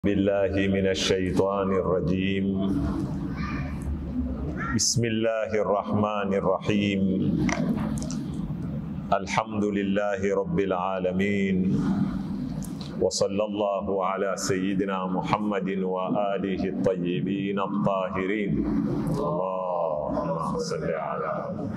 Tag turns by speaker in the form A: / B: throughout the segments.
A: بالله من الشيطان الرجيم بسم الله الرحمن الرحيم الحمد لله رب العالمين وصلى الله على سيدنا محمد وآله الطيبين الطاهرين اللهم صل على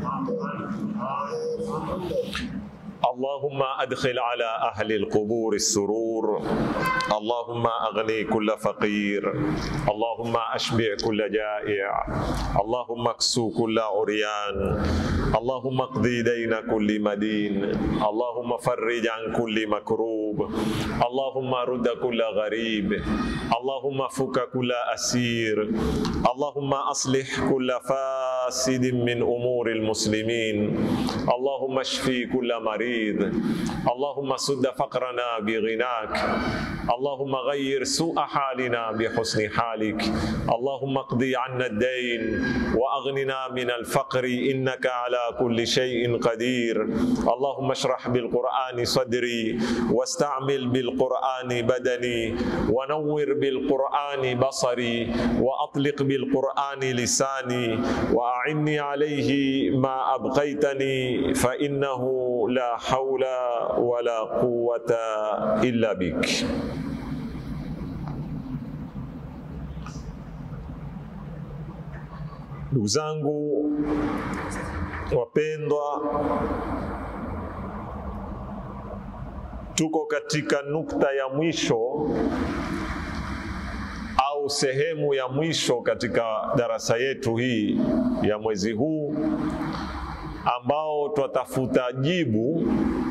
A: اللهم أدخل على أهل القبور السرور اللهم أغني كل فقير اللهم أشبع كل جائع اللهم اكسو كل عريان اللهم اقضي دين كل مدين اللهم فرج عن كل مكروب اللهم رد كل غريب اللهم فك كل أسير اللهم أصلح كل فاسد من أمور المسلمين اللهم اشفي كل مريض اللهم سد فقرنا بغناك اللهم غير سوء حالنا بحسن حالك اللهم اقضي عنا الدين واغننا من الفقر انك على كل شيء قدير اللهم اشرح بالقران صدري واستعمل بالقران بدني ونور بالقران بصري واطلق بالقران لساني واعني عليه ما ابقيتني فانه لا حول ولا قوه الا بك Ndugu zangu wapendwa, tuko katika nukta ya mwisho au sehemu ya mwisho katika darasa yetu hii ya mwezi huu ambao twatafuta jibu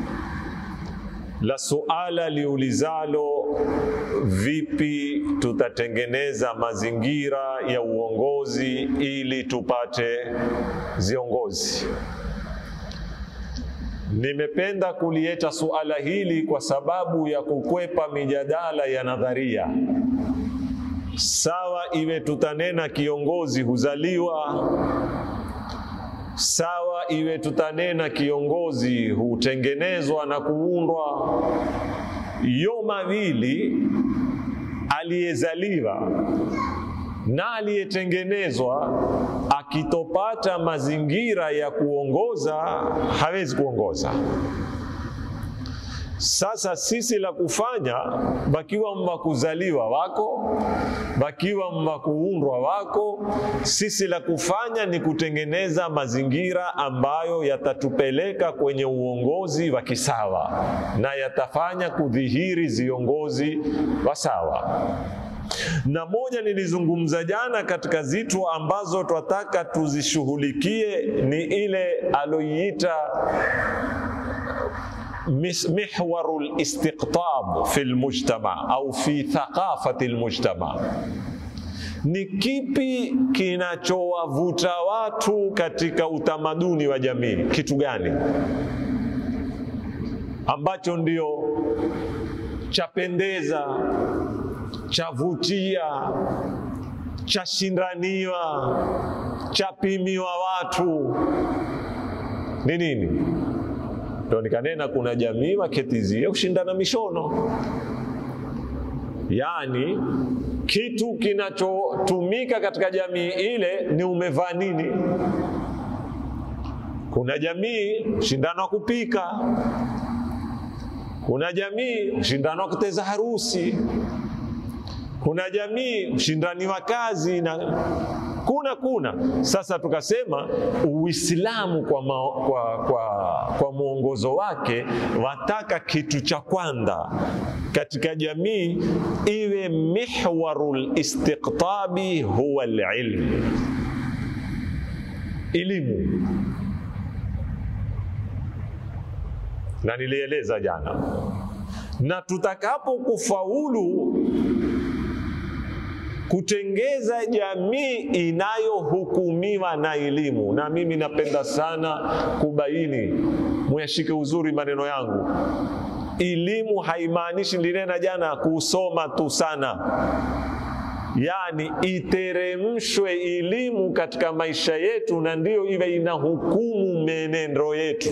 A: la suala liulizalo vipi tutatengeneza mazingira ya uongozi ili tupate viongozi. Nimependa kulieta suala hili kwa sababu ya kukwepa mijadala ya nadharia. Sawa iwe tutanena kiongozi huzaliwa, sawa iwe tutanena kiongozi hutengenezwa na kuundwa. Yo mawili, aliyezaliwa na aliyetengenezwa, akitopata mazingira ya kuongoza hawezi kuongoza. Sasa sisi la kufanya, bakiwa mwa kuzaliwa wako, bakiwa mwa kuundwa wako, sisi la kufanya ni kutengeneza mazingira ambayo yatatupeleka kwenye uongozi wa kisawa na yatafanya kudhihiri viongozi wa sawa na moja nilizungumza jana katika zitu ambazo twataka tuzishughulikie ni ile aloiita mihwaru listiqtab fi lmujtama au fi thaqafati lmujtama ni kipi kinachowavuta watu katika utamaduni wa jamii kitu gani ambacho ndio chapendeza chavutia chashindaniwa chapimiwa watu ni nini ndo nikanena kuna jamii waketizie kushindana mishono yaani kitu kinachotumika katika jamii ile ni umevaa nini kuna jamii ushindano wa kupika kuna jamii ushindano wa kuteza harusi kuna jamii ushindani wa kazi na kuna kuna sasa tukasema uislamu kwa, ma, kwa, kwa, kwa mwongozo wake wataka kitu cha kwanza katika jamii iwe mihwaru listiqtabi huwa lilmu elimu na nilieleza jana na tutakapo kufaulu kutengeza jamii inayohukumiwa na elimu. Na mimi napenda sana kubaini, muyashike uzuri maneno yangu. Elimu haimaanishi nilinena jana kusoma tu sana, yaani iteremshwe elimu katika maisha yetu, na ndiyo iwe inahukumu menendo yetu.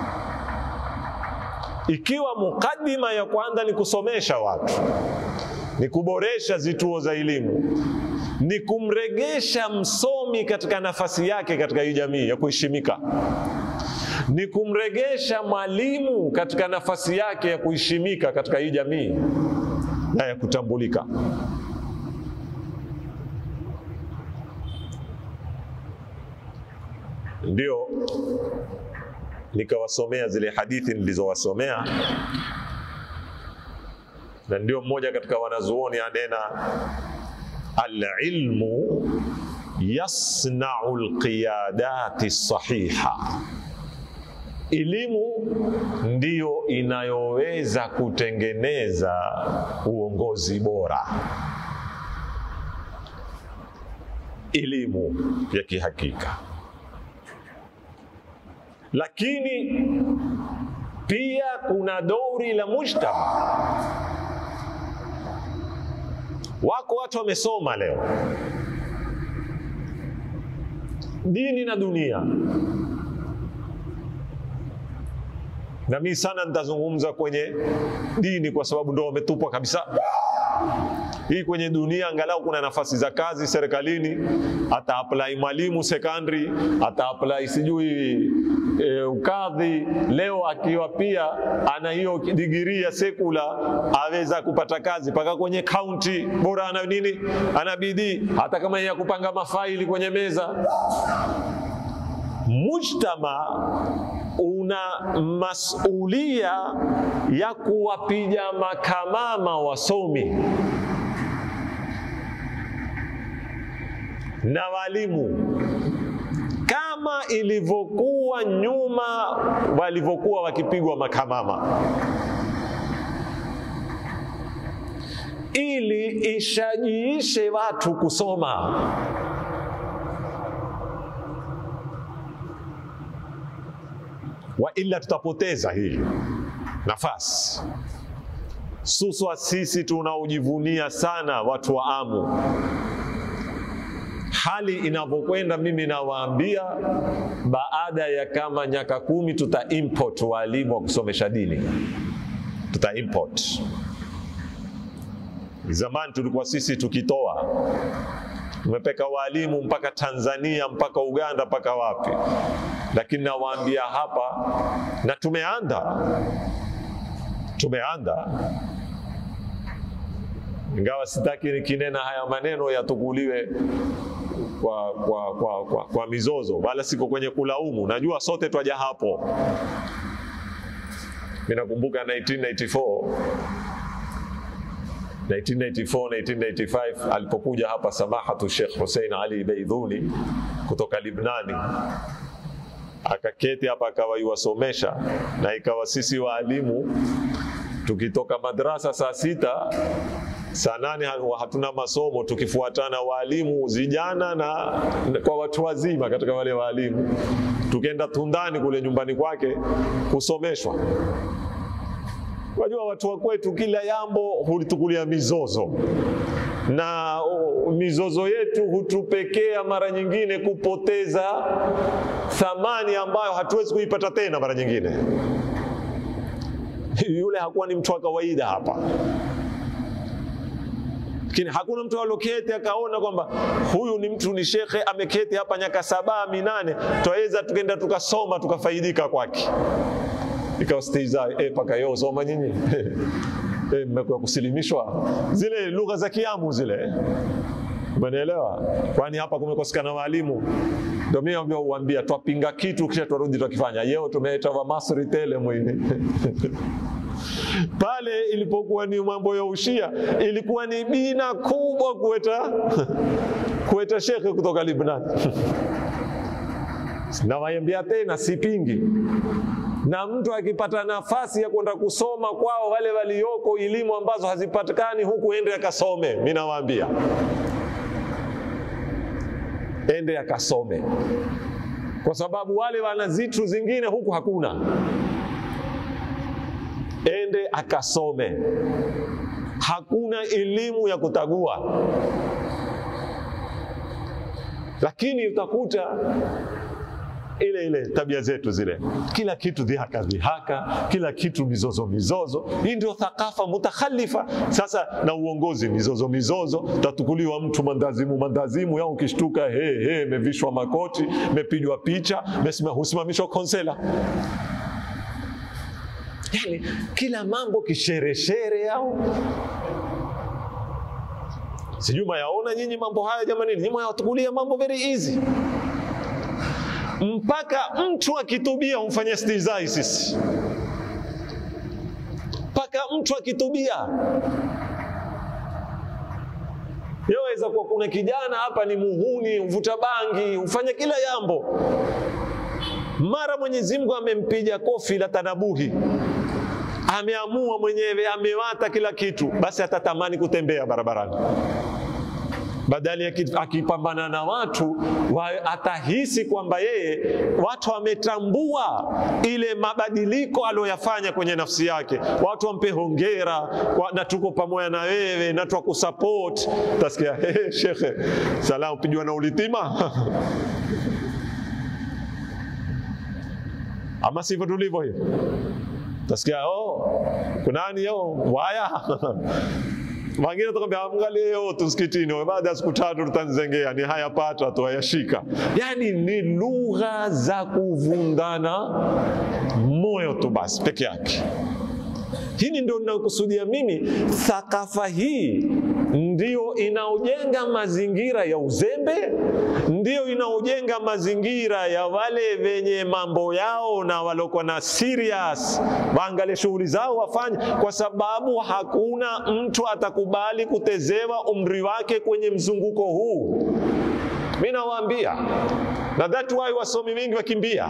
A: Ikiwa mukaddima ya kwanza ni kusomesha watu, ni kuboresha zituo za elimu, ni kumregesha msomi katika nafasi yake katika hii jamii ya kuheshimika, ni kumregesha mwalimu katika nafasi yake ya kuheshimika katika hii jamii na ya kutambulika. Ndio nikawasomea zile hadithi nilizowasomea, na ndio mmoja katika wanazuoni anena, alilmu yasnau lqiyadati sahiha, elimu ndiyo inayoweza kutengeneza uongozi bora. Elimu ya kihakika lakini pia kuna dori la mujtama. Wako watu wamesoma leo dini na dunia, na mimi sana nitazungumza kwenye dini kwa sababu ndo wametupwa kabisa. Hii kwenye dunia angalau kuna nafasi za kazi serikalini, ata apply mwalimu secondary, ata apply sijui e, ukadhi. Leo akiwa pia ana hiyo digirii ya sekula, aweza kupata kazi mpaka kwenye kaunti. Bora ana nini? Ana bidii, hata kama ya kupanga mafaili kwenye meza. Mujtama una masulia ya kuwapiga makamama wasomi na walimu kama ilivyokuwa nyuma walivyokuwa wakipigwa makamama, ili ishajiishe watu kusoma. Wa ila tutapoteza hii nafasi. Suswa sisi tunaojivunia sana watu wa Amu hali inavyokwenda, mimi nawaambia, baada ya kama nyaka kumi tuta import walimu wa kusomesha dini, tuta import. Zamani tulikuwa sisi tukitoa, tumepeka walimu mpaka Tanzania, mpaka Uganda, mpaka wapi, lakini nawaambia hapa, na tumeanda tumeanda ingawa sitaki nikinena haya maneno yatukuliwe kwa, kwa, kwa, kwa, kwa mizozo, wala siko kwenye kulaumu. Najua sote twaja hapo. Mimi nakumbuka 1994 1994 1995 alipokuja hapa samahatu Sheikh Hussein Ali Beidhuni kutoka Libnani akaketi hapa akawa yuwasomesha, na ikawa sisi waalimu tukitoka madrasa saa sita saa nane hatuna masomo, tukifuatana walimu vijana na kwa watu wazima katika wale walimu, tukienda Tundani kule nyumbani kwake kusomeshwa. Wajua watu wa kwetu kila jambo hulitukulia mizozo na o, mizozo yetu hutupekea mara nyingine kupoteza thamani ambayo hatuwezi kuipata tena mara nyingine. Yule hakuwa ni mtu wa kawaida hapa lakini hakuna mtu aloketi akaona kwamba huyu ni mtu ni shekhe ameketi hapa nyaka saba minane, twaweza tukenda tukasoma tukafaidika kwake. Ikawa stiza eh, paka yo soma nyinyi eh, mmekuwa kusilimishwa zile lugha za Kiamu zile, umenielewa? Kwani hapa kumekosekana walimu? Ndio mimi uambia twapinga kitu kisha twarudi twakifanya. Yeo tumeita wa Masri tele mwini pale ilipokuwa ni mambo ya ushia, ilikuwa ni bina kubwa kuweta kuweta shekhe kutoka Libnan. Nawaambia tena, sipingi na mtu akipata nafasi ya kwenda kusoma kwao wale walioko elimu ambazo hazipatikani huku, ende akasome. Mimi nawaambia ende akasome, kwa sababu wale wana zitu zingine huku hakuna ende akasome. Hakuna elimu ya kutagua, lakini utakuta ile ile tabia zetu zile, kila kitu dhihaka dhihaka, kila kitu mizozo mizozo. Hii ndio thakafa mutakhalifa. Sasa na uongozi mizozo mizozo, tatukuliwa mtu mandazimu mandazimu, yao ukishtuka, he he, mevishwa makoti, mepigwa picha, mesima- husimamishwa konsela yani kila mambo kishereshere au sijui mayaona nyinyi mambo haya jamani, nyinyi mwayatukulia mambo very easy, mpaka mtu akitubia humfanyia stizai sisi, mpaka mtu akitubia yaweza kuwa kuna kijana hapa ni muhuni, uvuta bangi, hufanya kila jambo, mara Mwenyezi Mungu amempiga kofi la tanabuhi ameamua mwenyewe, amewata kila kitu, basi atatamani kutembea barabarani badali aki- akipambana na watu wa, atahisi kwamba yeye watu wametambua ile mabadiliko aliyoyafanya kwenye nafsi yake, watu wampe hongera kwa, na tuko pamoja na wewe na twakusupport. Utasikia hey, shekhe, salamu pijwa na ulitima ama sivyo tulivyo hivi Tasikia oh, kunani yo waya wengine tukwambia angalie yo tu msikitini, baada ya siku tatu tutanzengea, ni haya pata tu hayashika. Yani ni lugha za kuvundana moyo tu basi peke yake. Hili ndio ninakusudia mimi. Thakafa hii ndio inaojenga mazingira ya uzembe, ndio inaojenga mazingira ya wale wenye mambo yao na waliokuwa na serious waangalie shughuli zao wafanye, kwa sababu hakuna mtu atakubali kutezewa umri wake kwenye mzunguko huu. Mi nawaambia, na that why wasomi wengi wakimbia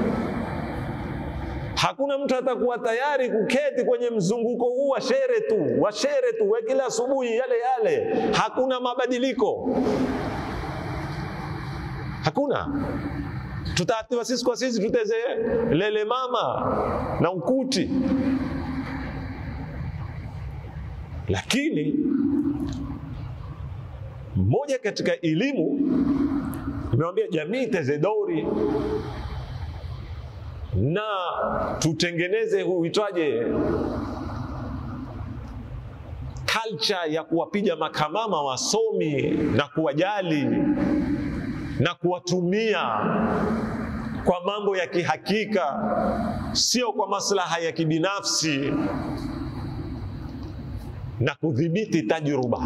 A: Hakuna mtu atakuwa tayari kuketi kwenye mzunguko huu wa shere tu, wa shere tu, wa kila asubuhi yale yale. Hakuna mabadiliko, hakuna. Tutaatiwa sisi kwa sisi, tuteze lele mama na ukuti, lakini moja katika elimu imewambia jamii teze dori na tutengeneze huitwaje, culture ya kuwapiga makamama wasomi na kuwajali na kuwatumia kwa mambo ya kihakika, sio kwa maslaha ya kibinafsi, na kudhibiti tajruba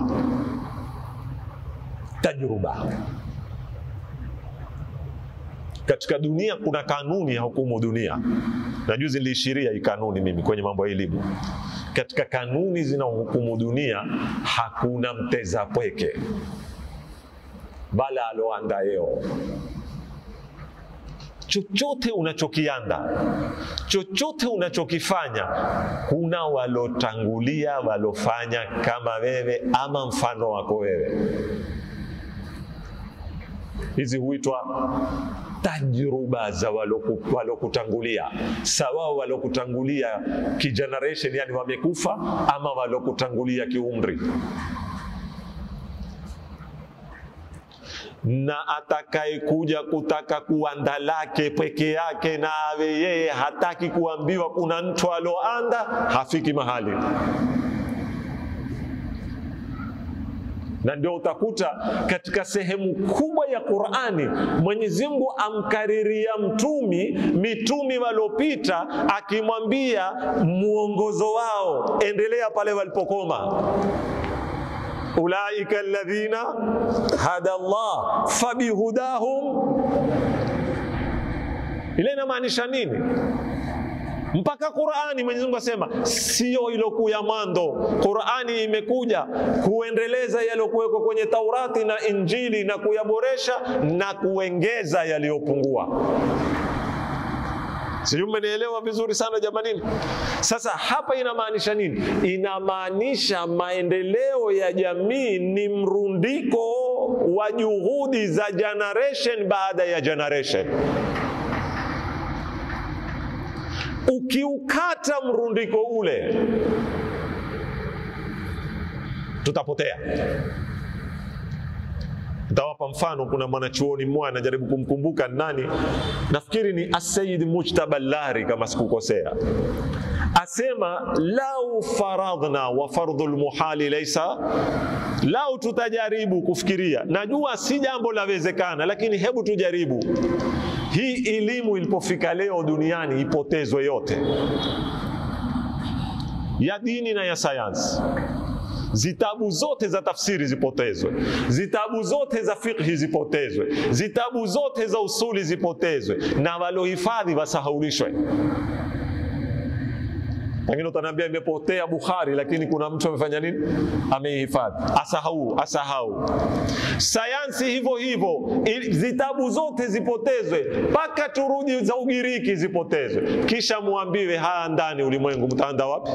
A: tajruba katika dunia kuna kanuni ya hukumu dunia, na juzi niliishiria hii kanuni mimi kwenye mambo ya elimu. Katika kanuni zinazohukumu dunia hakuna mteza pweke bala aloanda yeo. Chochote unachokianda, chochote unachokifanya, kuna walotangulia walofanya kama wewe ama mfano wako wewe. Hizi huitwa tajruba za waloku- walokutangulia, sawa walokutangulia kigeneration, yani wamekufa, ama walokutangulia kiumri. Na atakayekuja kutaka kuanda lake peke yake na awe yeye hataki kuambiwa kuna mtu aloanda, hafiki mahali. na ndio utakuta katika sehemu kubwa ya Qur'ani Mwenyezi Mungu amkariria mtumi mitumi waliopita akimwambia muongozo wao, endelea pale walipokoma. Ulaika alladhina hada Allah fabihudahum. Ile inamaanisha nini? mpaka Qur'ani Mwenyezi Mungu asema sio ilokuu ya mwanzo. Qur'ani imekuja kuendeleza yaliyokuwekwa kwenye Taurati na Injili na kuyaboresha na kuongeza yaliyopungua. Sijui mmenielewa vizuri sana jamanini. Sasa hapa inamaanisha nini? Inamaanisha maendeleo ya jamii ni mrundiko wa juhudi za generation baada ya generation. Ukiukata mrundiko ule, tutapotea, Nitawapa mfano. Kuna mwanachuoni mmoja anajaribu kumkumbuka nani, nafikiri ni Asayid Mujtaba Lari kama sikukosea, asema lau faradhna wa fardhu lmuhali laisa, lau tutajaribu kufikiria, najua si jambo lawezekana, lakini hebu tujaribu hii elimu ilipofika leo duniani ipotezwe yote, ya dini na ya sayansi zitabu zote za tafsiri zipotezwe, zitabu zote za fiqhi zipotezwe, zitabu zote za usuli zipotezwe, na walohifadhi wasahaulishwe. Pengine utaniambia imepotea Bukhari, lakini kuna mtu amefanya nini? Ameihifadhi, asahau, asahau. Sayansi hivyo hivyo, zitabu zote zipotezwe, mpaka turudi za Ugiriki zipotezwe, kisha muambiwe haya ndani ulimwengu, mtaanda wapi?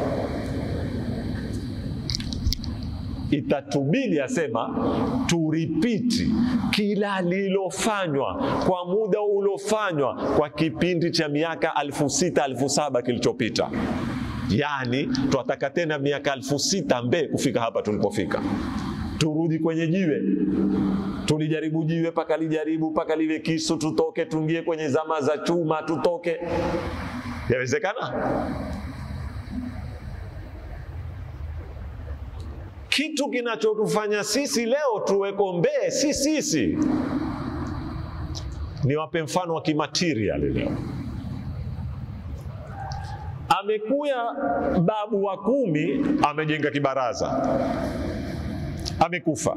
A: Itatubidi asema turipiti kila lilofanywa kwa muda uliofanywa kwa kipindi cha miaka alfu sita alfu saba kilichopita. Yaani twataka tena miaka alfu sita mbee kufika hapa tulipofika. Turudi kwenye jiwe, tulijaribu jiwe mpaka lijaribu mpaka liwe kisu, tutoke, tuingie kwenye zama za chuma, tutoke. Yawezekana? Kitu kinachotufanya sisi leo tuweko mbee si sisi. Niwape mfano wa kimaterial leo. Amekuya babu wa kumi amejenga kibaraza, amekufa.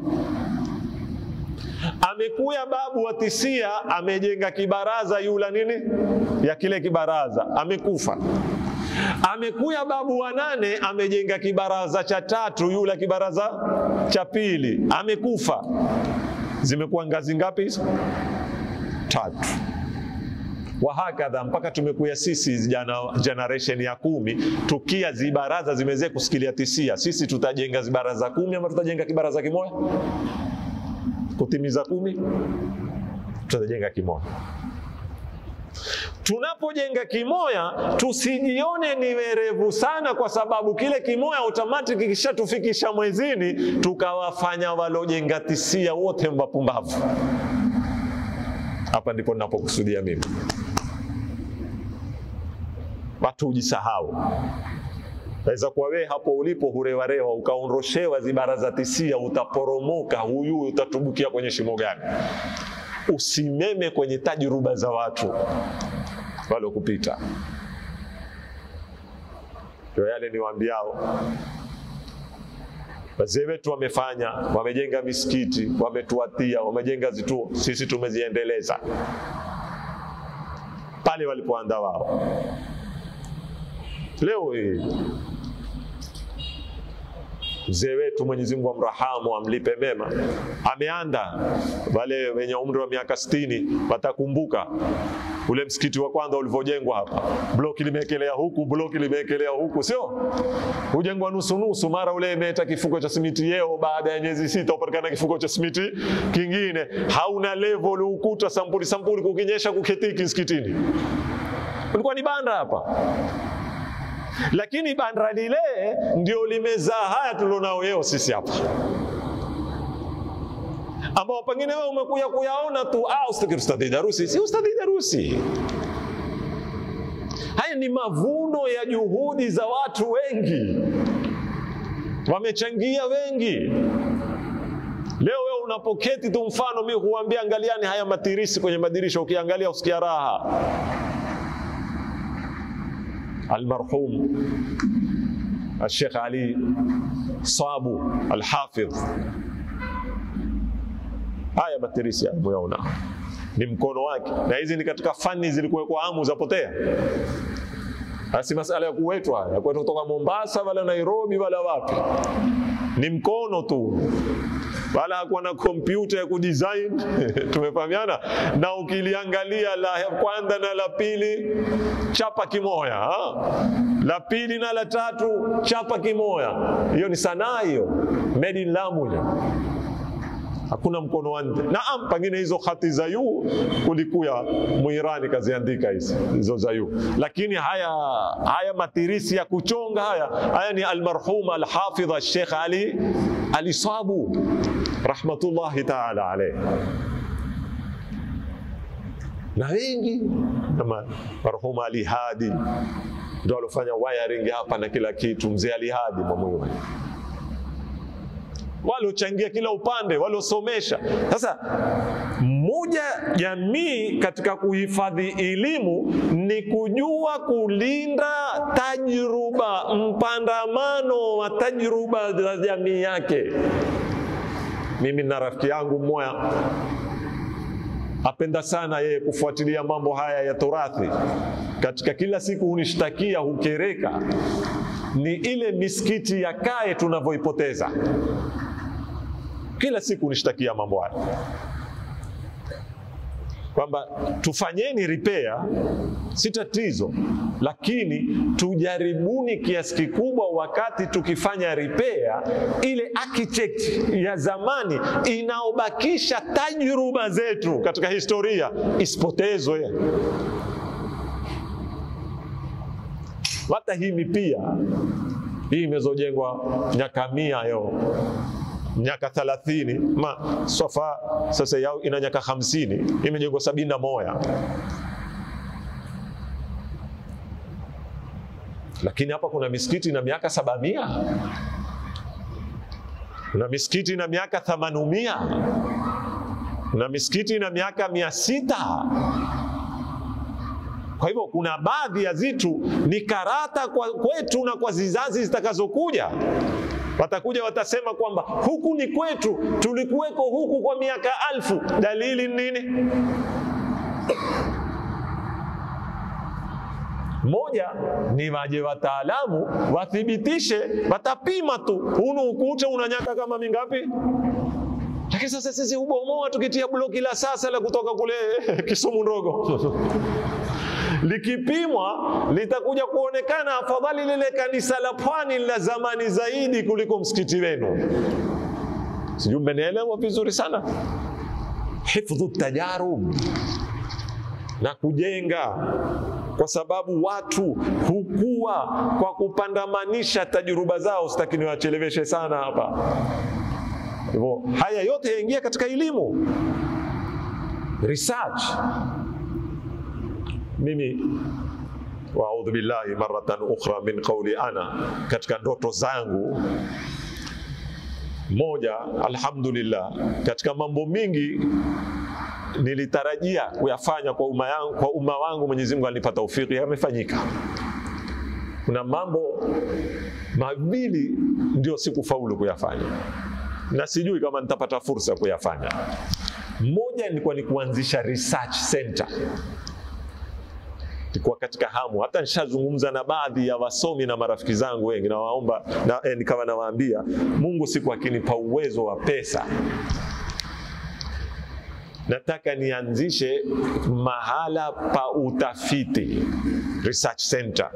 A: Amekuya babu wa tisia amejenga kibaraza yula nini ya kile kibaraza, amekufa. Amekuya babu wa nane amejenga kibaraza cha tatu, yula kibaraza cha pili, amekufa. Zimekuwa ngazi ngapi hizo? Tatu. Wahakadha mpaka tumekuya sisi jana, generation ya kumi, tukia zibaraza zimezee kusikilia tisia. Sisi tutajenga zibaraza kumi ama tutajenga kibaraza kimoja kutimiza kumi? Tutajenga kimoja. Tunapojenga kimoya tusijione ni werevu sana, kwa sababu kile kimoya automatic kishatufikisha mwezini, tukawafanya walojenga tisia wote wapumbavu. Hapa ndipo ninapokusudia mimi, watu ujisahau. Naweza kuwa wewe hapo ulipo hurewarewa ukaondoshewa zibaraza tisia, utaporomoka, huyu utatubukia kwenye shimo gani? Usimeme kwenye tajruba za watu walokupita. Ndio yale niwaambiao, wazee wetu wamefanya, wamejenga misikiti, wametuatia, wamejenga zituo, sisi tumeziendeleza pale walipoanda wao. Leo hii mzee wetu Mwenyezi Mungu amrahamu, amlipe mema, ameanda. Wale wenye umri wa miaka sitini watakumbuka ule msikiti wa kwanza ulivyojengwa hapa, bloki limeekelea huku, bloki limeekelea huku, sio hujengwa nusu nusu, mara ule imeeta kifuko cha simiti yeo, baada ya miezi sita upatikana kifuko cha simiti kingine, hauna level, ukuta sampuli sampuli, kukinyesha kuketiki msikitini. Ulikuwa ni banda hapa lakini banda lile ndio limezaa haya tulionao leo sisi hapa, ambao pengine wewe umekuja kuyaona tu, ah, ustadhi Darusi. Si ustadhi Darusi, haya ni mavuno ya juhudi za watu wengi, wamechangia wengi. Leo wewe unapoketi tu, mfano mimi huambia, angaliani haya matirisi kwenye madirisha, ukiangalia usikia raha Almarhum Alshekh Ali Sabu Alhafidh, haya matirisi muyaona ni mkono wake, na hizi ni katika fani zilikuwekwa amu zapotea. Asi masala ya kuwetwa haya kwetu kutoka Mombasa wala Nairobi wala wapi, ni mkono tu, wala hakuwa na kompyuta ya kudesign tumefahamiana. Na ukiliangalia la kwanza na la pili chapa kimoya ha? la pili na la tatu chapa kimoya, hiyo ni sanaa hiyo, made in Lamu hiyo hakuna mkono wa nje. Naam, pengine hizo hati za yu kulikuya Muirani kaziandika hizi hizo za yu, lakini haya haya matirisi ya kuchonga haya haya ni almarhum alhafidh Sheikh Ali alisabu rahmatullahi taala alayhi na wengi kama marhuma Ali Hadi ndo alofanya wiring hapa na kila kitu, mzee Ali Hadi Mwamuyo, waliochangia kila upande, waliosomesha. Sasa moja jamii katika kuhifadhi elimu ni kujua kulinda tajruba, mpandamano wa tajruba za jamii yake. Mimi na rafiki yangu mmoja apenda sana yeye kufuatilia mambo haya ya turathi. Katika kila siku hunishtakia, hukereka, ni ile misikiti ya kae tunavyoipoteza. Kila siku hunishtakia mambo haya kwamba tufanyeni repair, si tatizo, lakini tujaribuni kiasi kikubwa, wakati tukifanya repair, ile architect ya zamani inaobakisha tajruba zetu katika historia isipotezwe. Hata hii mipia hii imezojengwa miaka mia yo miaka thalathini ma swafa sasa yao ina miaka hamsini imejengwa sabini na moja lakini hapa kuna misikiti na miaka sabamia kuna misikiti na miaka thamanumia kuna misikiti na miaka mia sita kwa hivyo kuna baadhi ya vitu ni karata kwa kwetu na kwa zizazi zitakazokuja watakuja watasema kwamba huku ni kwetu, tulikuweko huku kwa miaka alfu. Dalili nini? Moja ni waje wataalamu wathibitishe, watapima tu, hunu ukuta una nyaka kama mingapi? Lakini sasa sisi hubomoa tukitia bloki la sasa la kutoka kule Kisumu ndogo likipimwa litakuja kuonekana afadhali lile kanisa la pwani la zamani zaidi kuliko msikiti wenu. Sijui mmenielewa vizuri sana. Hifdhu tajarub na kujenga, kwa sababu watu hukua kwa kupandamanisha tajruba zao. Sitaki niwacheleweshe sana hapa. Hivyo haya yote yaingia katika elimu research mimi waudhu billahi maratan ukhra min qauli ana, katika ndoto zangu moja, alhamdulillah, katika mambo mingi nilitarajia kuyafanya kwa umma yangu, kwa umma wangu, Mwenyezi Mungu alinipa taufiki, yamefanyika. Kuna mambo mawili ndio sikufaulu kuyafanya, na sijui kama nitapata fursa ya kuyafanya. Moja ilikuwa ni kuanzisha research center nilikuwa katika hamu, hata nishazungumza na baadhi ya wasomi na marafiki zangu wengi, nawaomba na, eh, nikawa nawaambia Mungu siku akinipa uwezo wa pesa, nataka nianzishe mahala pa utafiti research center,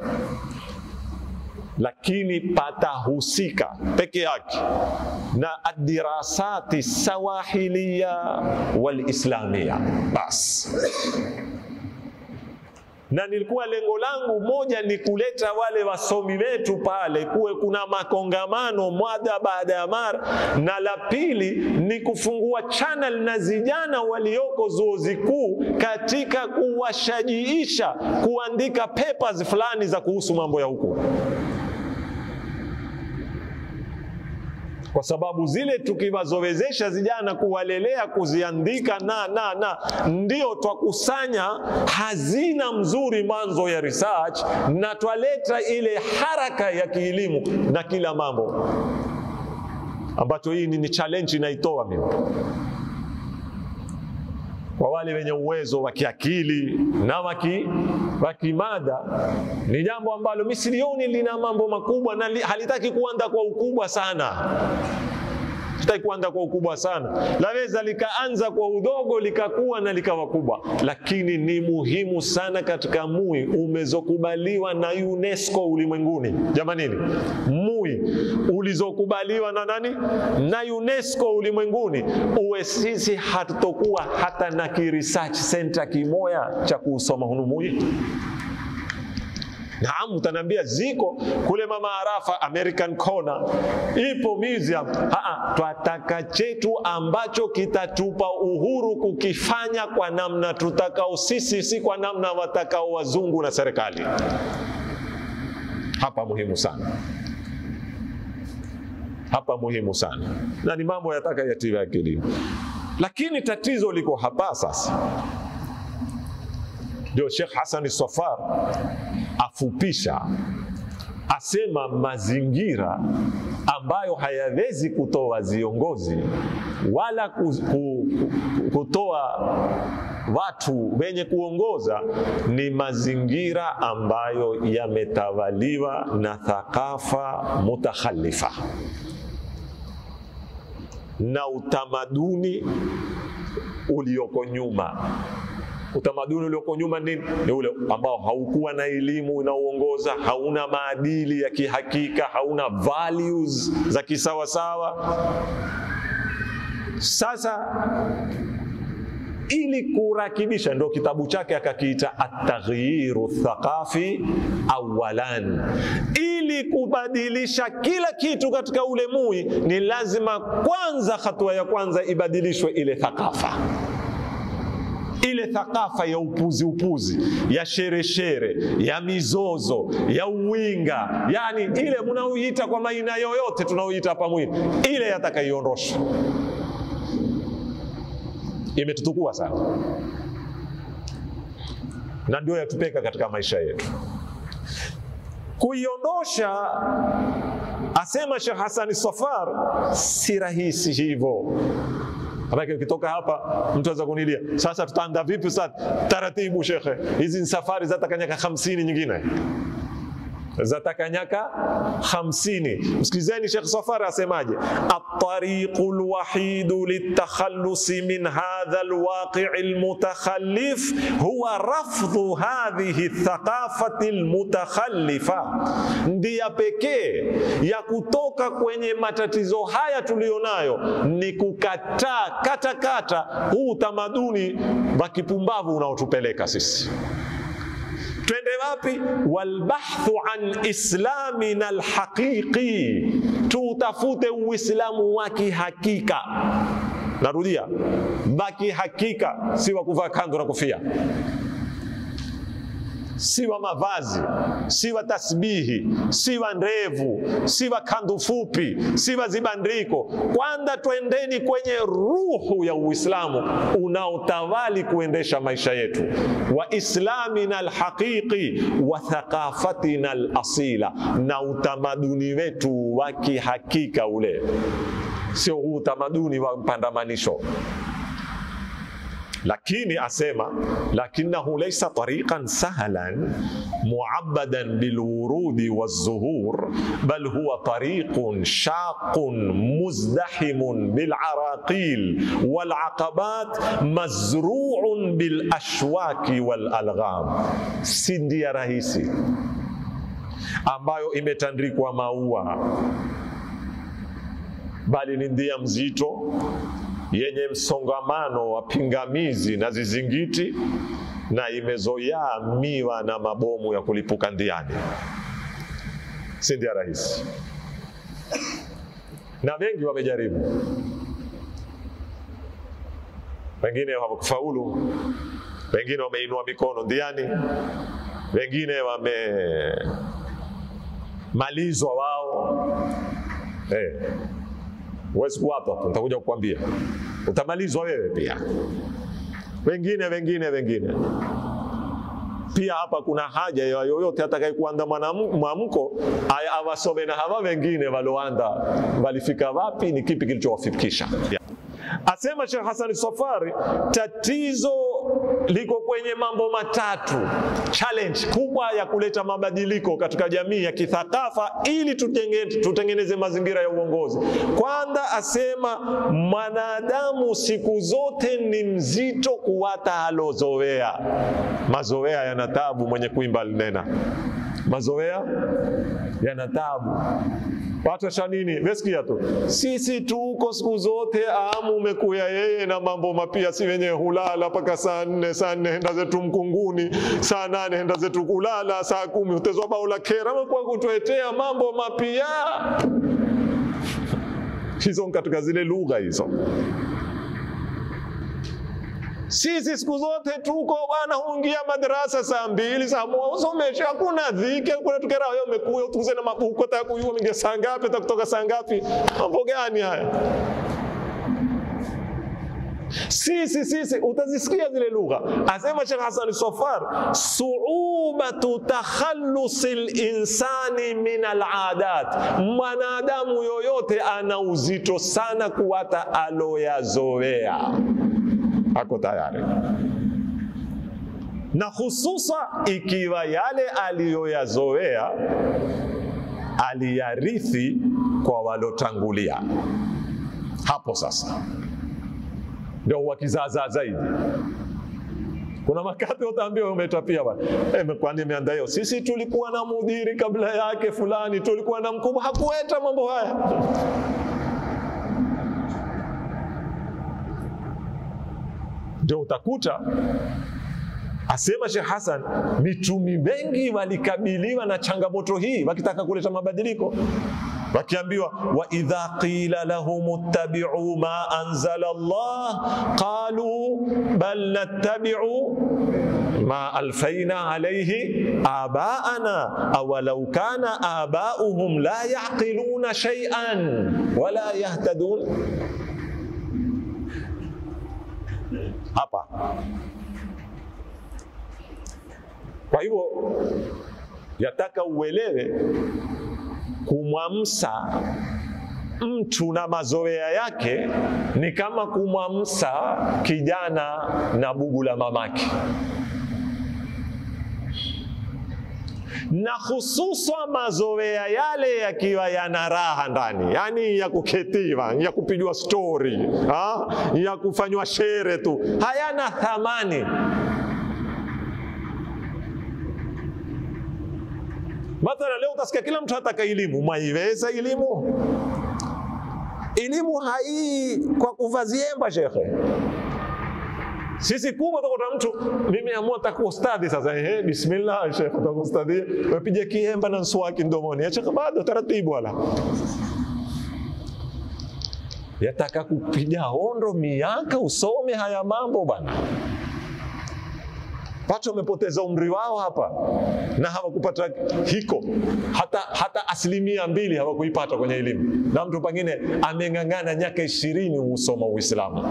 A: lakini patahusika peke yake na adirasati sawahiliya walislamia bas na nilikuwa lengo langu moja ni kuleta wale wasomi wetu pale, kuwe kuna makongamano mada baada ya mara, na la pili ni kufungua channel na vijana walioko zuo zikuu katika kuwashajiisha kuandika papers fulani za kuhusu mambo ya huku kwa sababu zile tukiwazowezesha vijana kuwalelea kuziandika na na na, ndio twakusanya hazina mzuri mwanzo ya research, na twaleta ile haraka ya kielimu na kila mambo ambacho hii ni challenge inaitoa mimi kwa wale wenye uwezo wa kiakili na wa kimada, ni jambo ambalo mimi silioni lina mambo makubwa na li, halitaki kuanda kwa ukubwa sana sitaki kuanza kwa ukubwa sana, laweza likaanza kwa udogo likakuwa na likawa kubwa, lakini ni muhimu sana katika MUI umezokubaliwa na UNESCO ulimwenguni. Jamanini, MUI ulizokubaliwa na nani? Na UNESCO ulimwenguni, uwe sisi hatutokuwa hata na ki research center kimoya cha kuusoma hunu MUI Naam, utaniambia ziko kule Mama Arafa, American Corner, ipo museum. Aa, twataka chetu ambacho kitatupa uhuru kukifanya kwa namna tutakao sisi, si kwa namna watakao wazungu na serikali. Hapa muhimu sana, hapa muhimu sana, na ni mambo yataka yatiwe akilini. Lakini tatizo liko hapa sasa, ndio Sheikh Hassan Safar afupisha asema mazingira ambayo hayawezi kutoa viongozi wala kutoa watu wenye kuongoza ni mazingira ambayo yametawaliwa na thakafa mutakhalifa na utamaduni ulioko nyuma utamaduni ulioko nyuma nini? Ni ule ambao haukuwa na elimu unaoongoza, hauna maadili ya kihakika, hauna values za kisawasawa. Sasa ili kurakibisha, ndo kitabu chake akakiita ataghyiru thaqafi awalan. Ili kubadilisha kila kitu katika ule mui, ni lazima kwanza, hatua ya kwanza ibadilishwe ile thakafa ile thakafa ya upuzi upuzi ya shereshere ya mizozo ya uwinga, yani ile mnaoita kwa maina yoyote tunaoita hapa mwini, ile yatakaiondoshwa. Imetutukua sana na ndio yatupeka katika maisha yetu. Kuiondosha, asema Sheikh Hassan Safar, si rahisi hivyo. Maana ukitoka hapa mtu anaweza kunilia, sasa tutaanda vipi sasa? Taratibu shekhe, hizi ni safari zataka nyaka hamsini nyingine zataka nyaka hamsini. Msikilizeni Sheikh Safari asemaje, atariqu lwahidu litakhalusi min hadha lwaqii lmutakhallif huwa rafdhu hadhihi thaqafati lmutakhalifa, ndia pekee ya kutoka kwenye matatizo haya tuliyonayo ni kukataa katakata huu utamaduni wa kipumbavu unaotupeleka sisi twende wapi? walbahthu an islamina alhaqiqi, tuutafute uislamu wa kihakika. Narudia, wa kihakika, si wa kuvaa kanzu na kofia, si wa mavazi, si wa tasbihi, si wa ndevu, si wa kandu fupi, si wa zibandiko. Kwanza twendeni kwenye ruhu ya Uislamu unaotawali kuendesha maisha yetu, wa islamina alhaqiqi wa thaqafatina alasila, na utamaduni wetu wa kihakika ule, sio huu utamaduni wa mpandamanisho lakini asema lakinahu laysa tariqan sahlan muabbadan bilwurudi walzuhur bal huwa tariqun shaqun muzdahimun bilaraqil walaqabat mazruun bilashwaki walalgham, si ndia rahisi ambayo imetandikwa maua, bali ni ndia mzito yenye msongamano wa pingamizi na zizingiti na imezoyaa miwa na mabomu ya kulipuka ndiani. Si ndia rahisi, na wengi wamejaribu, wengine hawakufaulu, wengine wameinua mikono ndiani, wengine wamemalizwa wao eh. Huwezi kuwapa tu, nitakuja kukwambia, utamalizwa wewe pia. Wengine wengine wengine pia. Hapa kuna haja ya yoyote atakayekuanda mwamko awasome na hawa wengine waloanda walifika wapi, ni kipi kilichowafikisha. Asema Sheikh Hassan Safari, tatizo liko kwenye mambo matatu, challenge kubwa ya kuleta mabadiliko katika jamii ya kithakafa ili tutenge, tutengeneze mazingira ya uongozi. Kwanza asema mwanadamu siku zote ni mzito kuwata alozoea. Mazoea yana tabu, mwenye kuimba alinena, mazoea yana tabu pata cha nini? Mesikia tu sisi tuko siku zote, amu umekuya yeye na mambo mapia, si wenye hulala mpaka saa nne saa nne henda zetu mkunguni, saa nane henda zetu kulala, saa kumi utezwa bao la kera kwa kutuetea mambo mapia hizo katika zile lugha hizo. Sisi siku zote tuko bwana, huingia madarasa saa mbili saa moja usomesha, hakuna dhiki, hakuna tukera. Wewe umekuja utuze na mabuku taka kujua mingia saa ngapi, kutoka saa ngapi? Mambo gani haya? Sisi sisi, utazisikia zile lugha. Asema Sheikh Hassan Sofar, suubatu takhallusi linsani min aladat, mwanadamu yoyote ana uzito sana kuwata aloyazoea ako tayari na hususa ikiwa yale aliyoyazoea aliyarithi kwa walotangulia. Hapo sasa ndio huwa kizaazaa zaidi. Kuna makati utaambiwa umetapia bwana, eh, kwani imeanda hiyo? Sisi tulikuwa na mudhiri kabla yake fulani, tulikuwa na mkubwa, hakueta mambo haya ndio utakuta asema Sheikh Hassan, mitumi wengi walikabiliwa na changamoto hii wakitaka kuleta mabadiliko, wakiambiwa wa idha qila lahum ittabi'u ma anzala Allah qalu bal nattabi'u ma alfaina alayhi abaana awalau kana abauhum la yaqiluna shay'an wala yahtadun hapa. Kwa hivyo yataka uelewe, kumwamsa mtu na mazoea yake ni kama kumwamsa kijana na bugu la mamake, na hususa mazoea yale yakiwa yana raha ndani, yani ya kuketiwa, ya kupigwa stori, ha? ya kufanywa shere tu, hayana thamani. Mathala, leo utasikia kila mtu hataka elimu. Mwaiweza elimu? Elimu hai kwa kuvaziemba shekhe. Sisi kubwa utakuta mtu mimi amua taka ustadhi sasa, ehe, bismillah shekhe, taka ustadhi, wapige kiemba na mswaki mdomoni, acha bado taratibu, wala yataka kupiga hondo miaka usome haya mambo bana. Watu wamepoteza umri wao hapa na hawakupata hiko hata, hata asilimia mbili hawakuipata kwenye elimu, na mtu pengine ameng'ang'ana nyaka ishirini husoma Uislamu.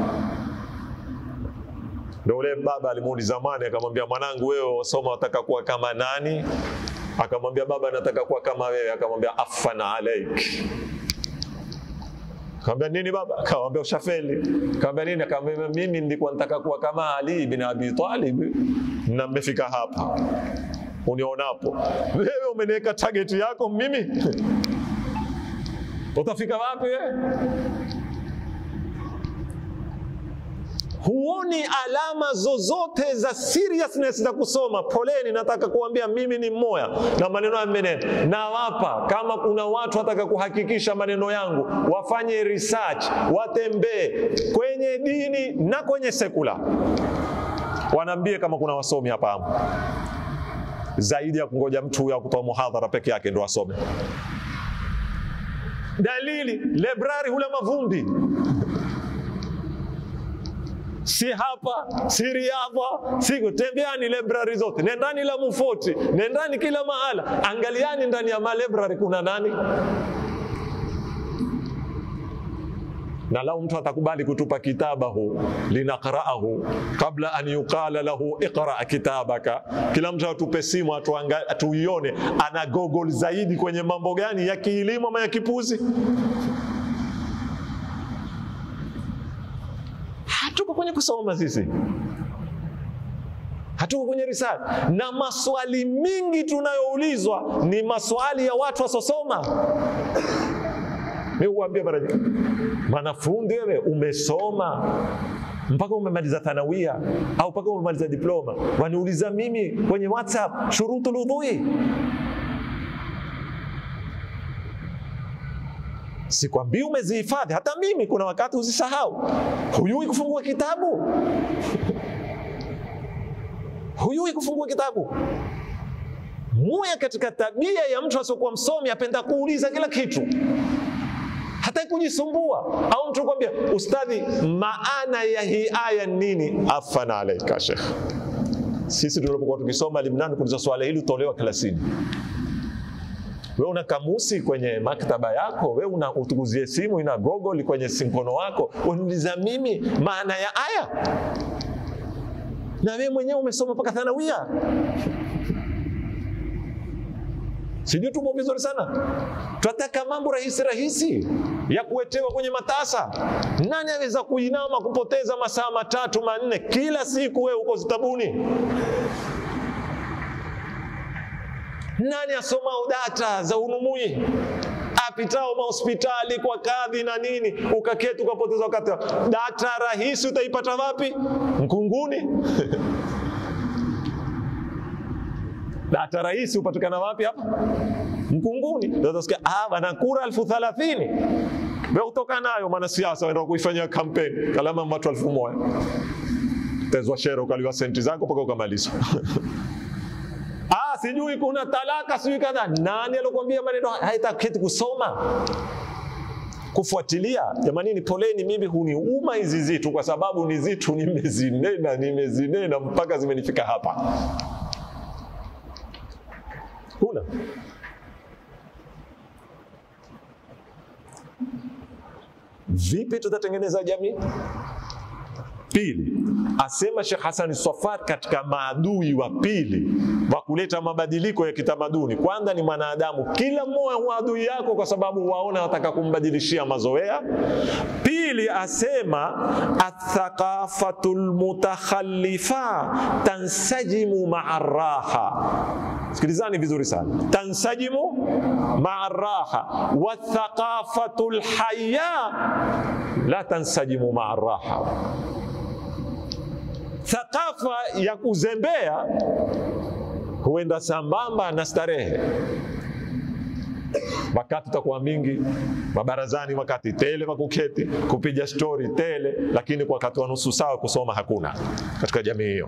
A: Ndio ule baba alimuuliza zamani, akamwambia mwanangu, wewe wasoma wataka kuwa kama nani? Akamwambia baba, nataka kuwa kama wewe. Akamwambia afana alaik Akamwambia nini baba? Akamwambia ushafeli. Akamwambia nini? Akamwambia mimi nilikuwa nataka kuwa kama Ali bin Abi Talib na mmefika hapa unionapo. Wewe umeniweka target yako mimi, utafika wapi wewe? Huoni alama zozote za seriousness za kusoma. Poleni, nataka kuambia mimi ni mmoja na maneno ya menene nawapa. Kama kuna watu wataka kuhakikisha maneno yangu, wafanye research, watembee kwenye dini na kwenye sekula, wanaambie kama kuna wasomi hapa hamu zaidi ya kungoja mtu huyo kutoa muhadhara peke yake ndo asome. Dalili librari hula mavumbi si hapa si Riadha, si kutembeani library zote, nendani la Mufoti, nendani kila mahala, angaliani ndani ya malibrary kuna nani. Na lau mtu atakubali kutupa kitabahu linaqraahu kabla an yuqala lahu iqra kitabaka, kila mtu atupe simu atuione ana google zaidi kwenye mambo gani ya kielimu ama ya kipuzi. hatuko kwenye kusoma sisi, hatuko kwenye research, na maswali mingi tunayoulizwa ni maswali ya watu wasosoma. Mimi huambia mara nyingi, mwanafunzi wewe umesoma mpaka umemaliza thanawia au mpaka umemaliza diploma, waniuliza mimi kwenye WhatsApp shurutul udhui sikwambii umezihifadhi. Hata mimi kuna wakati huzisahau. Hujui kufungua kitabu, hujui kufungua kitabu. Moja katika tabia ya mtu asiokuwa msomi, apenda kuuliza kila kitu, hataki kujisumbua. Au mtu kwambia, ustadhi, maana ya hii aya nini? Afana alaika shekh. Sisi tulipokuwa tukisoma Limnani, kuuliza swala hili utolewa klasini. We una kamusi kwenye maktaba yako, we una utukuzie simu ina Google kwenye mkono wako, uniuliza mimi maana ya aya, na wewe mwenyewe umesoma mpaka thanawia. Sijui tumo vizuri sana. Tunataka mambo rahisi rahisi ya kuwetewa kwenye matasa. Nani aweza kuinama kupoteza masaa matatu manne kila siku, wewe uko zitabuni? Nani asoma data za unumui apitao mahospitali kwa kadhi na nini, ukaketi ukapoteza wakati. Data rahisi utaipata wapi? Mkunguni. data rahisi hupatikana wapi? Hapa Mkunguni. Utasikia ah, bana kura elfu thalathini we utoka nayo mwanasiasa waenda kuifanyia kampeni kalama watu elfu moja tezwa shere ukaliwa senti zako mpaka ukamalizwa. Ah, sijui kuna talaka sijui kadha. Nani alokuambia maneno haitaketi kusoma kufuatilia? Jamanini, poleni, mimi huniuma hizi zitu kwa sababu ni zitu nimezinena nimezinena mpaka zimenifika hapa. Huna vipi tutatengeneza jamii? Pili, asema Sheikh Hassan Swafar katika maadui wa pili wa kuleta mabadiliko ya kitamaduni, kwanza ni mwanadamu. Kila mmoja huwa adui yako kwa sababu waona wataka kumbadilishia mazoea. Pili, asema athaqafatu lmutakhalifa tansajimu maa raha. Sikilizani vizuri sana, tansajimu maa raha wathaqafatu lhaya la tansajimu maa raha Thakafa ya kuzembea huenda sambamba na starehe. Wakati utakuwa mingi mabarazani, wakati tele wakuketi kupiga stori tele, lakini kwa wakati wa nusu saa kusoma hakuna katika jamii hiyo.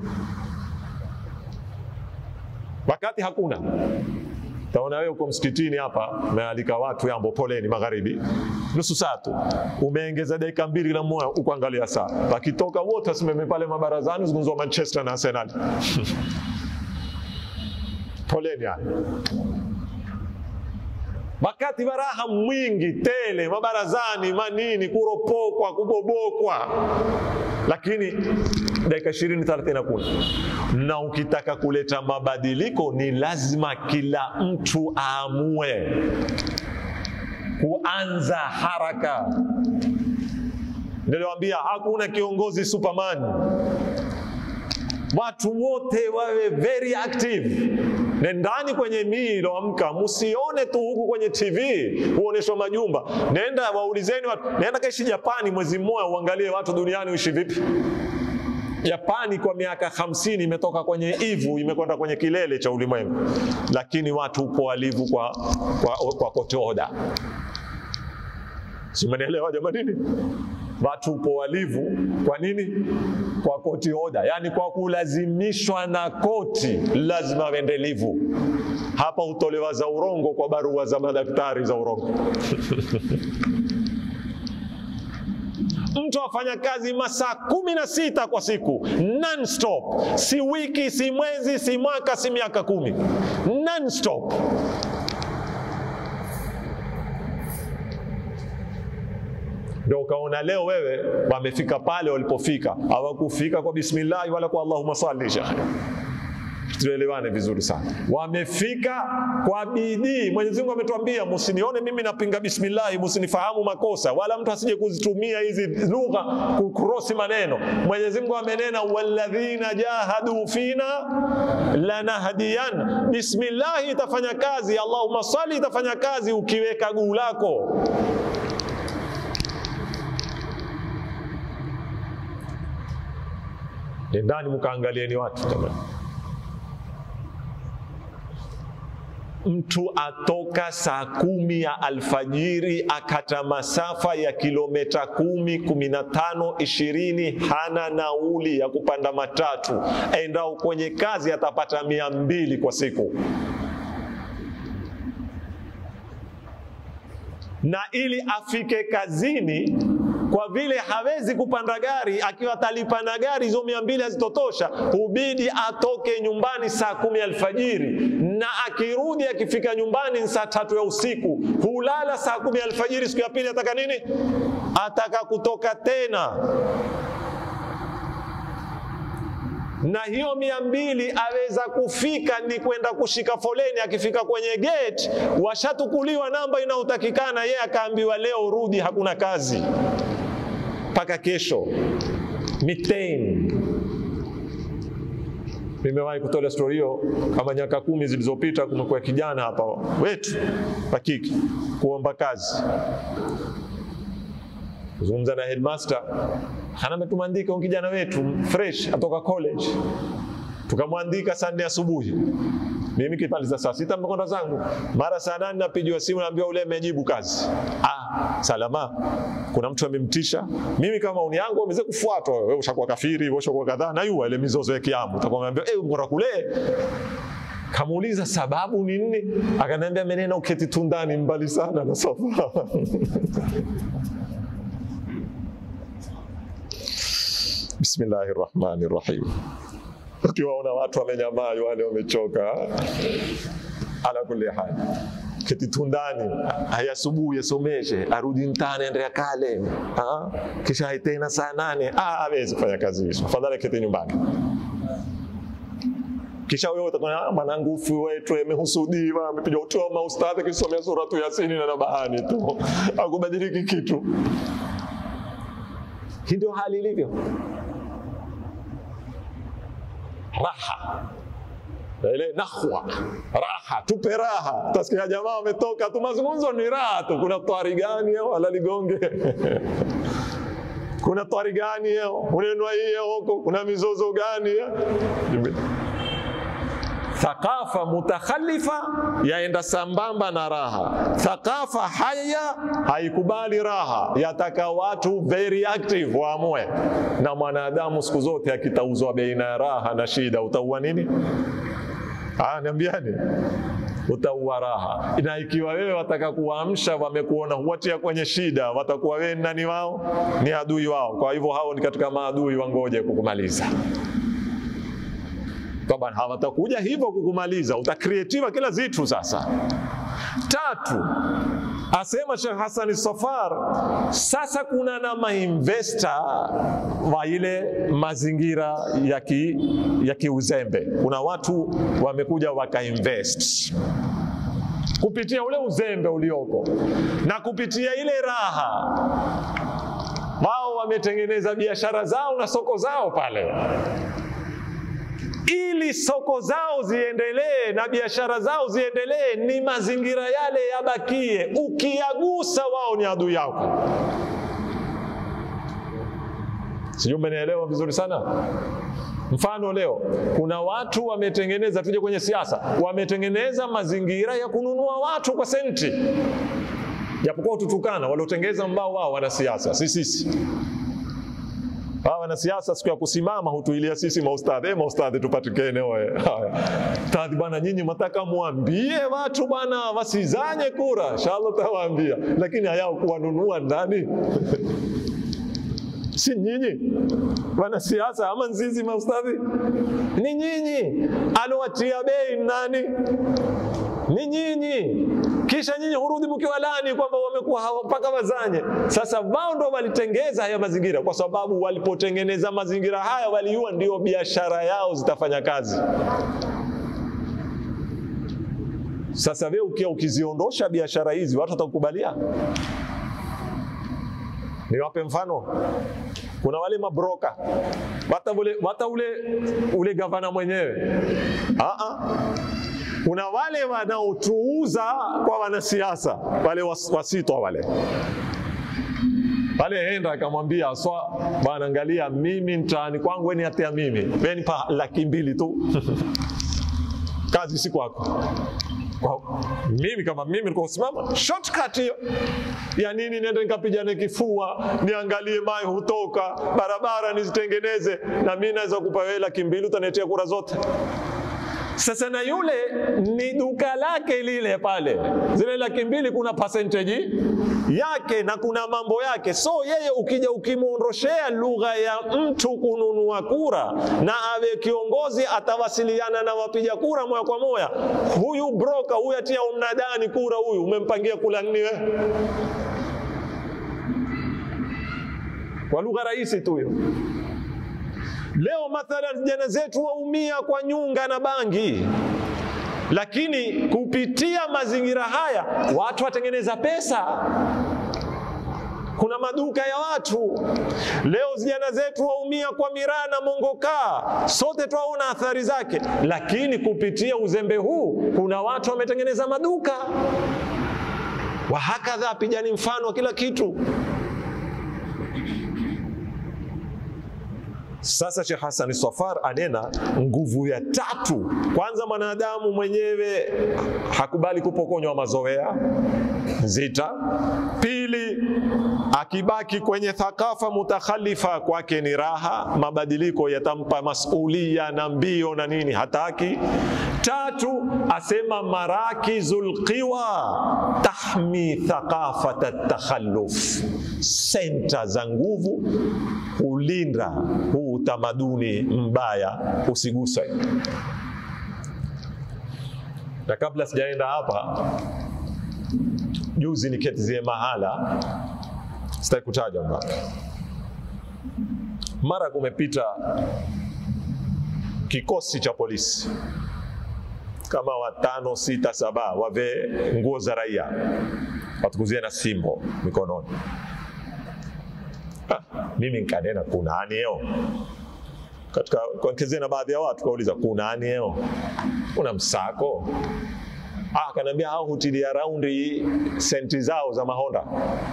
A: Wakati hakuna Taona wewe uko msikitini hapa, umealika watu yambo, poleni magharibi, nusu saa tu, umeongeza dakika mbili na moja ukuangalia saa, wakitoka wote wasimame pale mabarazani, zungumzwa Manchester na Arsenal poleni haya wakati baraha mwingi tele mabarazani, manini, kuropokwa, kubobokwa, lakini dakika ishirini thelathini hakuna. Na ukitaka kuleta mabadiliko ni lazima kila mtu aamue kuanza haraka. Niliwaambia hakuna kiongozi Superman, watu wote wawe very active. Nendani kwenye mii iloamka, msione tu huku kwenye TV huoneshwa majumba. Nenda waulizeni watu, nenda kaishi Japani mwezi mmoja, uangalie watu duniani uishi vipi. Japani kwa miaka hamsini imetoka kwenye ivu imekwenda kwenye kilele cha ulimwengu, lakini watu upo walivu kwa, kwa, kwa kote oda. Simenielewa jamanini? Watu upo walivu kwa nini? Kwa koti oda, yaani kwa kulazimishwa na koti, lazima wende livu. Hapa hutolewa za urongo kwa barua za madaktari za urongo Mtu afanya kazi masaa kumi na sita kwa siku non-stop, si wiki, si mwezi, si mwaka, si miaka kumi, non-stop. Ndio ukaona leo wewe wamefika pale walipofika, hawakufika kwa bismillahi wala kwa allahumma salli. Shekhe, tuelewane vizuri sana, wamefika kwa bidii. Mwenyezi Mungu ametuambia msinione mimi napinga bismillahi, msinifahamu makosa, wala mtu asije kuzitumia hizi lugha kukrosi maneno. Mwenyezi Mungu amenena, walladhina jahadu fina lanahdiyan. Bismillahi itafanya kazi, allahumma salli itafanya kazi ukiweka guu lako Nendani mkaangalieni watu jamani. mtu atoka saa kumi ya alfajiri akata masafa ya kilomita kumi, kumi na tano, ishirini, hana nauli ya kupanda matatu, aendao kwenye kazi atapata mia mbili kwa siku. na ili afike kazini, kwa vile hawezi kupanda gari, akiwa atalipa na gari hizo mia mbili hazitotosha, hubidi atoke nyumbani saa kumi alfajiri, na akirudi akifika nyumbani ni saa tatu ya usiku. Hulala saa kumi alfajiri, siku ya pili ataka nini? Ataka kutoka tena na hiyo mia mbili aweza kufika ni kwenda kushika foleni. Akifika kwenye gate, washatukuliwa namba inayotakikana, yeye akaambiwa leo rudi, hakuna kazi mpaka kesho. Miteni nimewahi kutolea stori hiyo kama miaka kumi zilizopita. Kumekuwa kijana hapa wetu pakiki kuomba kazi, kuzungumza na headmaster hana ametumwandika kijana wetu fresh atoka college, tukamwandika saa nne asubuhi. Mimi kipaliza saa sita mmekonda zangu, mara saa nane napigiwa simu, naambiwa ule amejibu kazi. Ah, salama, kuna mtu amemtisha. Mimi kama maoni yangu ameweza kufuatwa, wewe ushakuwa kafiri, wewe ushakuwa kadhaa, na yua ile mizozo ya kiamu, utakuwa umeambia eh, mbona kule Kamuuliza sababu ni nini, akaniambia menena uketi tundani mbali sana na sofa Bismillahi rahmani rahim. Ukiwaona watu wamenyamaa, wale wamechoka, ala kulli hali keti tundani, haya asubuhi yasomeshe, arudi mtani, ende kale, kisha haitena saa nane, hawezi kufanya kazi hizo, afadhali keti nyumbani. Kisha wewe utakuwa mwanangu ufu wetu amehusudiwa, amepiga utoa maustadhi akisomea suratu Yasini na nabahani tu, akubadiliki kitu. Hii ndio hali ilivyo. Raha ile nahwa, raha, tupe raha. Utasikia jamaa wametoka tu, mazungumzo ni raha tu. Kuna twari gani wala ligonge kuna twari gani unenwa hiyo huko, kuna mizozo gani? Thakafa mutakhalifa yaenda sambamba na raha. Thakafa haya haikubali raha, yataka watu very active waamue. Na mwanadamu siku zote akitauzwa baina ya raha na shida, utaua nini? Ah, niambiani, utaua raha. Na ikiwa wewe wataka kuwaamsha, wamekuona huwatia kwenye shida, watakuwa wewe nani wao? Ni adui wao. Kwa hivyo hao ni katika maadui, wangoje kukumaliza Taban, hawatakuja hivyo kukumaliza, utakreatiwa kila zitu. Sasa tatu, asema Sheikh Hassan Safar, sasa kuna na mainvesta wa ile mazingira ya ki, ya kiuzembe. Kuna watu wamekuja wakainvest kupitia ule uzembe ulioko na kupitia ile raha, wao wametengeneza biashara zao na soko zao pale ili soko zao ziendelee na biashara zao ziendelee, ni mazingira yale yabakie. Ukiyagusa wao ni adui yako. Sijui umenielewa vizuri sana. Mfano, leo kuna watu wametengeneza, tuje kwenye siasa, wametengeneza mazingira ya kununua watu kwa senti, japokuwa ututukana waliotengeza mbao wao wanasiasa, si sisi hawa wanasiasa siku ya kusimama hutuilia sisi maustadhi, eh, maustadhi tupatikane. Oye ustadhi bwana, nyinyi mataka muambie watu bwana wasizanye kura, inshallah tawaambia, lakini hayao kuwanunua ndani si nyinyi wanasiasa ama nzizi maustadhi? Ni nyinyi. Alowatia bei nani? Ni nyinyi. Kisha nyinyi hurudi mkiwalani kwamba wamekuwa mpaka wazanye. Sasa wao ndo walitengeza haya mazingira, kwa sababu walipotengeneza mazingira haya waliua, ndio biashara yao zitafanya kazi. Sasa wewe ukia ukiziondosha biashara hizi, watu watakukubalia? Niwape mfano. Kuna wale mabroka wata ule, wata ule, ule gavana mwenyewe Aa, kuna wale wanaotuuza kwa wanasiasa wale was, wasitwa wale pale, enda akamwambia aswa bwana, angalia mimi mtaani kwangu weni atea mimi weni pa laki mbili tu kazi si kwako Kwa- mimi kama mimi nilikuwa kusimama shortcut hiyo ya nini niende nikapigane kifua niangalie mai hutoka barabara nizitengeneze na mi naweza kupa wewe laki mbili utaniletea kura zote sasa na yule ni duka lake lile pale, zile laki mbili kuna percentage yake na kuna mambo yake. So yeye ukija ukimwondoshea lugha ya mtu kununua kura na awe kiongozi, atawasiliana na wapiga kura moja kwa moja. Huyu broker huyu atia mnadani kura, huyu umempangia kula nini wewe? Kwa lugha rahisi tu hiyo. Leo mathalan vijana zetu waumia kwa nyunga na bangi, lakini kupitia mazingira haya watu watengeneza pesa. Kuna maduka ya watu leo, vijana zetu waumia kwa miraa na mongokaa, sote twaona athari zake, lakini kupitia uzembe huu kuna watu wametengeneza maduka. Wahakadha, pigani mfano wa kila kitu. Sasa Sheikh Hassan Swafar anena nguvu ya tatu. Kwanza, mwanadamu mwenyewe hakubali kupokonywa mazoea nzita. Pili, akibaki kwenye thakafa mutakhalifa kwake ni raha, mabadiliko yatampa masulia na mbio na nini, hataki. Tatu, asema marakizul qiwa tahmi thaqafata takhalluf, senta za nguvu hulinda huu utamaduni mbaya usiguswe. Na kabla sijaenda hapa, juzi niketizie mahala, sitaki kutaja mpaka mara kumepita kikosi cha polisi kama watano sita saba wavee nguo za raia watukuzie na simbo mikononi. Ah, mimi nkanena kunani eo katika kuongezea na baadhi ya watu kauliza kunani eo kuna msako ah, akaniambia hao hutilia raundi senti zao za mahonda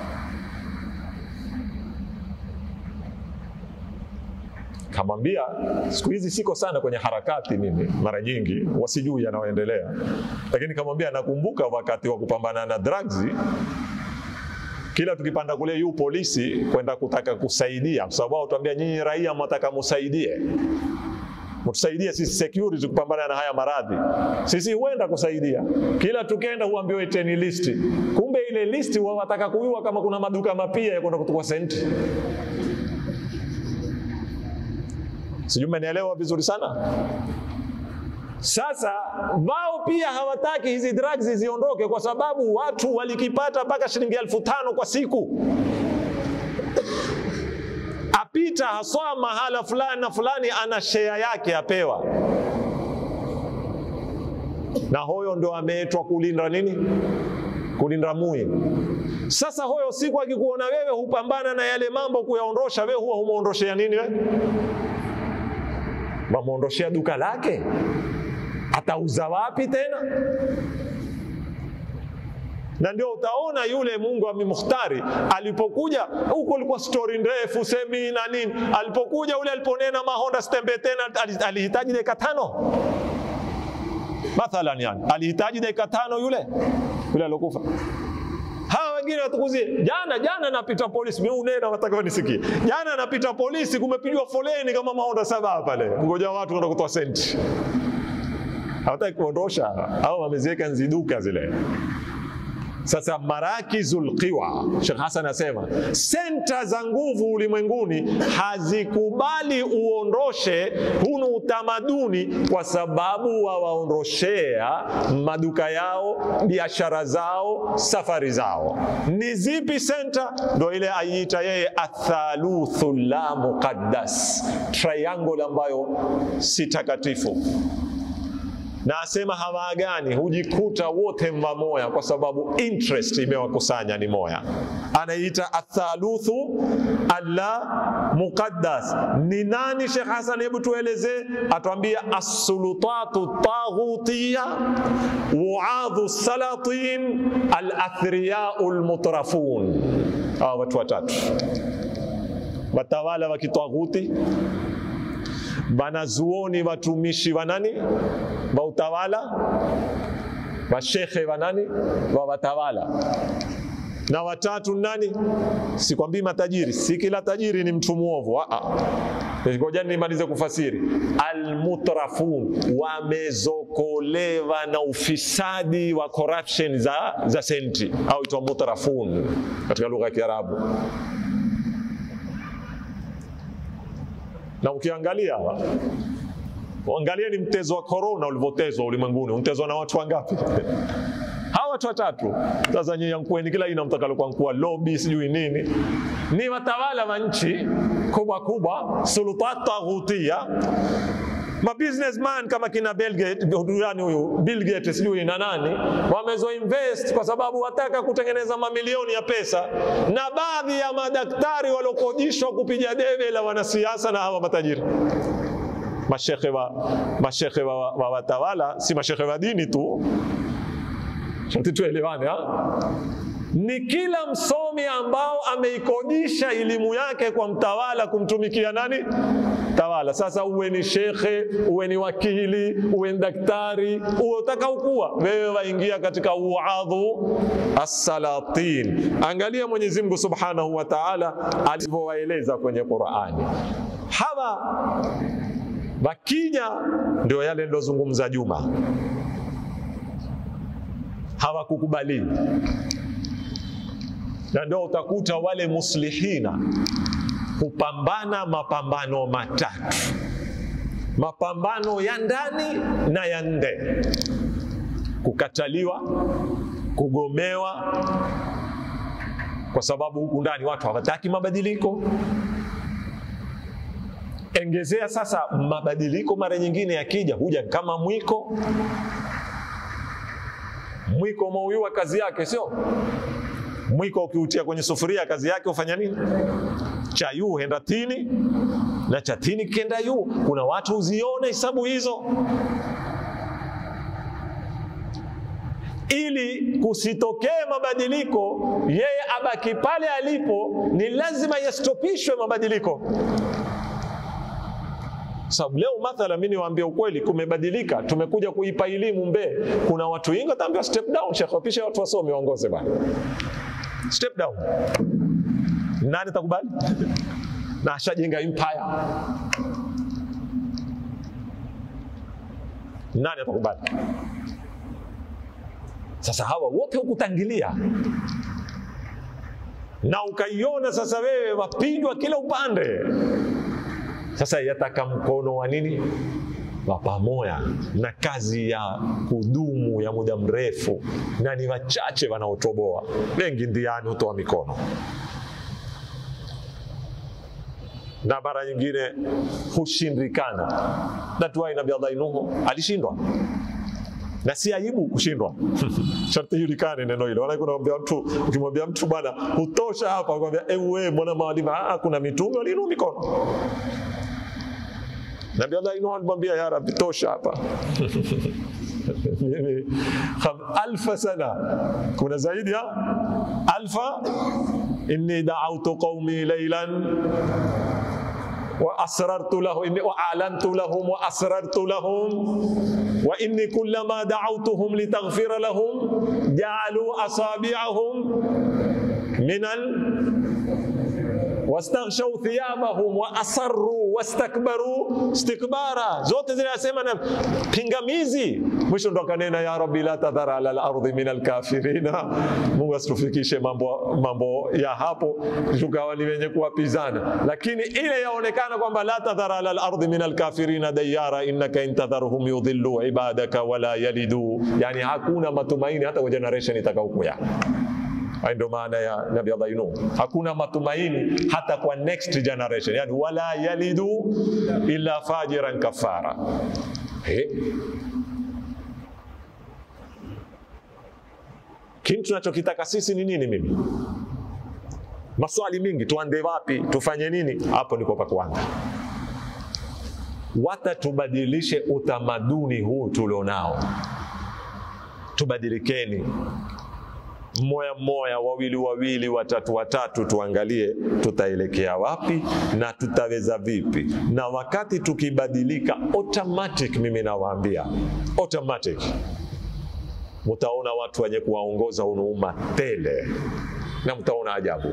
A: kamwambia siku hizi siko sana kwenye harakati mimi mara nyingi wasijui yanayoendelea lakini kamwambia nakumbuka wakati wa kupambana na drugs kila tukipanda kule yu polisi kwenda kutaka kusaidia kwa sababu wao tuambia nyinyi raia mwataka musaidie mtusaidie sisi security kupambana na haya maradhi. Sisi huenda kusaidia, kila tukenda huambiwa iteni listi, kumbe ile listi wao wataka kujua kama kuna maduka mapia ya kwenda kutukua senti. Sijui mmenielewa vizuri sana. Sasa wao pia hawataki hizi drugs ziondoke, kwa sababu watu walikipata mpaka shilingi elfu tano kwa siku apita haswa mahala fulani na fulani, ana share yake apewa, na hoyo ndo ameetwa kulinda nini? Kulinda mui. Sasa hoyo siku akikuona wewe hupambana na yale mambo kuyaondosha, wewe huwa humuondoshea nini? Wewe wamuondoshea duka lake, atauza wapi tena? na ndio utaona yule Mungu amemukhtari alipokuja huko, ilikuwa stori ndefu semi na nini. Alipokuja ule aliponena mahonda stembe tena, alihitaji dakika tano mathalan, yani alihitaji dakika tano yule yule alokufa. Hawa wengine watukuzie, jana jana napita polisi, mimi unena wataka nisikie, jana napita polisi, kumepigwa foleni kama mahonda saba pale, ngoja watu kwenda kutoa senti, hawataki kuondosha au wameziweka nziduka zile sasa marakizul qiwa, Sheikh Hassan anasema senta za nguvu ulimwenguni hazikubali uondoshe hunu utamaduni, kwa sababu wawaondoshea maduka yao, biashara zao, safari zao. Ni zipi senta? Ndo ile aiita yeye athaluthu la muqaddas, triangle ambayo si takatifu na asema hawaagani, hujikuta wote mva moya, kwa sababu interest imewakusanya ni moya. Anaita athaluthu alla muqaddas. Ni nani Sheikh Hassan? Hebu tuelezee, atuambia assulutatu taghutiya wuadhu salatin alathriyau lmutrafun. Hawa watu watatu watawala wa kitaghuti wanazuoni watumishi wa nani wa utawala mashekhe wa nani wa watawala na watatu nani? Sikwambii matajiri, si kila tajiri ni mtu mwovu. Ngoja nimalize kufasiri. Almutrafun, wamezokolewa na ufisadi wa corruption za, za senti au itwa mutrafun katika lugha ya Kiarabu. Na ukiangalia angalia ni mtezo wa korona ulivyotezwa ulimwenguni, untezwa na watu wangapi? hawa watu watatu. Sasa nyinyi yankueni kila ina mtakalokuwa mkuu wa lobby sijui nini, ni watawala wa nchi kubwa kubwa, sultat taghutia ma businessman kama kina Bill Gates, yani huyu Bill Gates sijui na nani, wamezo invest kwa sababu wataka kutengeneza mamilioni ya pesa, na baadhi ya madaktari waliokodishwa kupiga debe la wanasiasa na hawa matajiri mashekhe wa, mashekhe wa, wa watawala, si mashekhe wa dini tu Sharti tuelewane ha? Ni kila msomi ambao ameikodisha elimu yake kwa mtawala kumtumikia nani? Tawala. Sasa uwe ni shekhe, uwe ni wakili, uwe ni daktari, uwe utaka ukuwa wewe, waingia katika uadhu assalatin. Angalia Mwenyezi Mungu Subhanahu wa Ta'ala alivyowaeleza kwenye Qur'ani. Hawa wakija ndio yale nilozungumza Juma hawakukubali na ndio utakuta wale muslihina hupambana mapambano matatu, mapambano ya ndani na ya nje: kukataliwa, kugomewa, kwa sababu huku ndani watu hawataki mabadiliko. Engezea sasa, mabadiliko mara nyingine yakija huja kama mwiko mwiko umeuiwa kazi yake, sio mwiko. Ukiutia kwenye sufuria kazi yake ufanya nini? Cha yu henda tini na cha tini kenda yu. Kuna watu uzione hesabu hizo, ili kusitokee mabadiliko, yeye abaki pale alipo, ni lazima yastopishwe mabadiliko sababu leo mathala, mimi niwaambie ukweli, kumebadilika. Tumekuja kuipa elimu Mbee, kuna watu wengi wataambiwa step down, shekhe, wapishe watu wasome waongoze bwana, step down. Nani atakubali? na ashajenga empire, nani atakubali? Sasa hawa wote hukutangilia na ukaiona sasa, wewe wapigwa kila upande sasa yataka mkono wa nini wa pamoja na kazi ya kudumu ya muda mrefu, na ni wachache wanaotoboa, wengi ndiani hutoa mikono, na mara nyingine hushindikana. Natuai Nabii Allah Nuhu alishindwa na si aibu kushindwa. Sharti ijulikane neno hilo. Wala kunamwambia mtu, ukimwambia mtu bwana, hutosha hapa, kwambia ewe, mbona mawalimu? Ah, kuna mitume waliinua mikono Nabii Allah Nuh alimwambia ya Rabbi, tosha hapa alfa sana, kuna zaidi ya alfa. inni da'awtu qaumi laylan wa asrartu lahum inni wa a'lantu lahum wa asrartu lahum wa inni kullama da'awtuhum litaghfira lahum ja'alu asabi'ahum minal wastaghshaw thiyabahum wa asarru wastakbaru istikbara, zote zinasema na pingamizi. Mwisho ndo akanena ya rabbi la tadhara ala al-ardi min al-kafirina. Mungu asitufikishe mambo, mambo ya hapo tukawa ni wenye kuwapizana, lakini ile yaonekana kwamba la tadhara ala al-ardi min al-kafirina dayara innaka intadharhum yudhillu ibadaka wala yalidu, yani hakuna matumaini hata kwa generation itakayokuja. Hayo ndio maana ya Nabii Allah Nuh. Hakuna matumaini hata kwa next generation, yani wala yalidu illa fajiran kafara. He? Kini tunachokitaka sisi ni nini? Mimi maswali mingi, tuande wapi? Tufanye nini? Hapo ndipo pa kuanza. Wata tubadilishe utamaduni huu tulionao, tubadilikeni mmoja mmoja, wawili wawili, watatu watatu, tuangalie tutaelekea wapi na tutaweza vipi. Na wakati tukibadilika automatic, mimi nawaambia automatic, mtaona watu wenye kuwaongoza unuuma tele na mtaona ajabu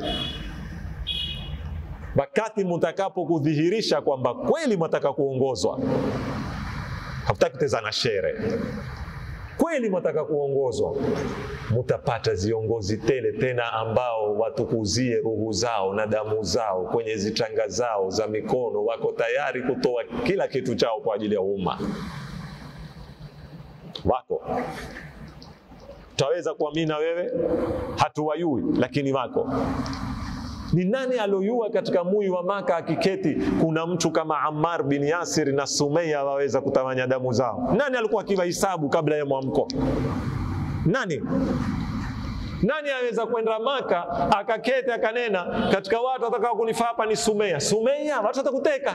A: wakati mtakapo kudhihirisha kwamba kweli mwataka kuongozwa hamtaki tezana shere kweli mwataka kuongozwa mutapata viongozi tele tena ambao watukuzie ruhu zao na damu zao kwenye zichanga zao za mikono wako tayari kutoa kila kitu chao kwa ajili ya umma wako taweza kuamini na wewe hatuwayui lakini wako ni nani aloyua katika mui wa Maka akiketi kuna mtu kama Ammar bin Yasir na Sumeya waweza kutawanya damu zao? Nani alikuwa akiwahisabu kabla ya mwamko? Nani? Nani aweza kwenda Maka akaketi akanena katika watu watakao kunifaa hapa ni Sumeya? Sumeya, watu watakuteka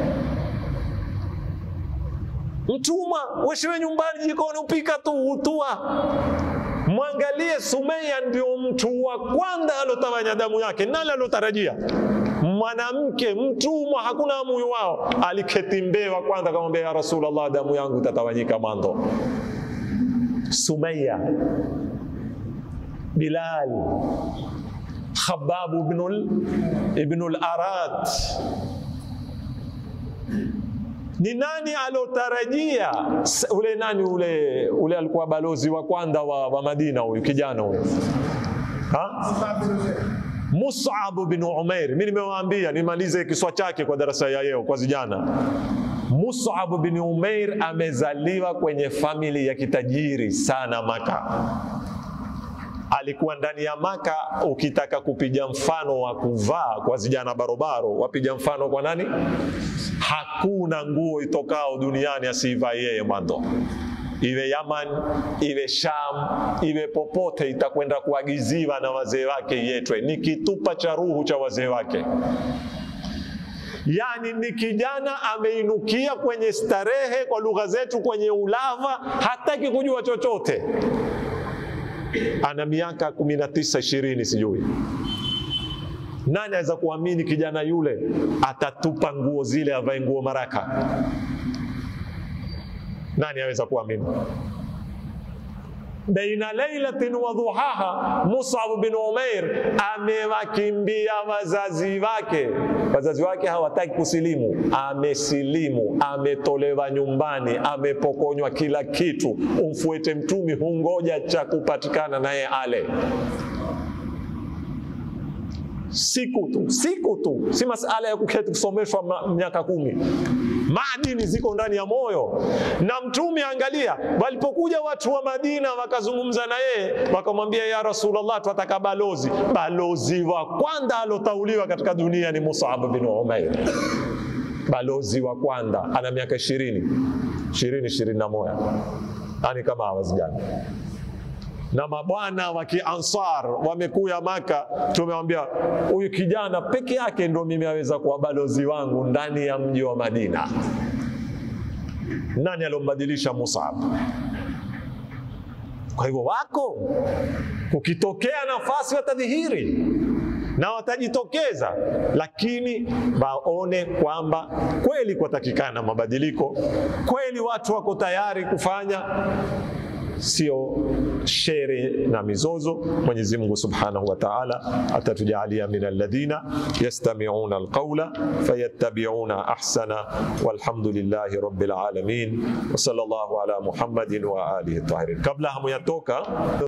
A: mtumwa, weshiwe nyumbani jikoni upika tu utua Mwangalie Sumeya, ndio mtu wa kwanza alotawanya damu yake. Nani alotarajia? Mwanamke mtumwa, hakuna muyu wao, aliketi mbee wa kwanza, akamwambia ya Rasulullah, damu yangu itatawanyika mando. Sumeya, Bilal, Khabbab ibnul ibnul Arat ni nani alotarajia ule nani ule ule alikuwa balozi wa kwanza wa, wa Madina huyu kijana huyu Mus'ab bin Umair. Mimi nimewaambia nimalize kiswa chake kwa darasa ya leo kwa vijana. Mus'ab bin Umair amezaliwa kwenye famili ya kitajiri sana Maka. Alikuwa ndani ya Maka. Ukitaka kupiga mfano wa kuvaa kwa vijana barobaro, wapiga mfano kwa nani? Hakuna nguo itokao duniani asiivaa yeye mwanzo, iwe Yaman, iwe Sham, iwe popote, itakwenda kuagiziwa na wazee wake yetwe. Ni kitupa cha ruhu cha wazee wake. Yaani ni kijana ameinukia kwenye starehe, kwa lugha zetu, kwenye ulava, hataki kujua chochote. Ana miaka kumi na tisa ishirini, sijui nani aweza kuamini kijana yule atatupa nguo zile avae nguo maraka? Nani aweza kuamini? Baina lailatin wa dhuhaha, Mus'ab bin Umair amewakimbia wazazi wake. Wazazi wake hawataki kusilimu, amesilimu, ametolewa nyumbani, amepokonywa kila kitu. Umfuete mtumi, hungoja cha kupatikana naye ale siku tu siku tu, si masala ya kuketi kusomeshwa miaka kumi. Maadini ziko ndani ya moyo. Na Mtume, angalia, walipokuja watu wa Madina wakazungumza na yeye, wakamwambia ya Rasulullah, twataka balozi. Balozi wa kwanza alotauliwa katika dunia ni Mus'ab bin Umair, balozi wa kwanza. Ana miaka ishirini ishirini ishirini na moja yani kama hawa vijana na mabwana wa Kiansar wamekuya Maka, tumewambia huyu kijana peke yake ndo mimi aweza kuwa balozi wangu ndani ya mji wa Madina. Nani alombadilisha Mus'ab? Kwa hivyo wako, kukitokea nafasi watadhihiri na watajitokeza, lakini waone kwamba kweli kwatakikana mabadiliko, kweli watu wako tayari kufanya sio shere na mizozo. Mwenyezi Mungu Subhanahu wa Ta'ala atatujalia min alladhina yastami'una alqawla fayattabi'una ahsana walhamdulillahi rabbil alamin wa sallallahu ala Muhammadin wa alihi tahirin. Kabla hamuyatoka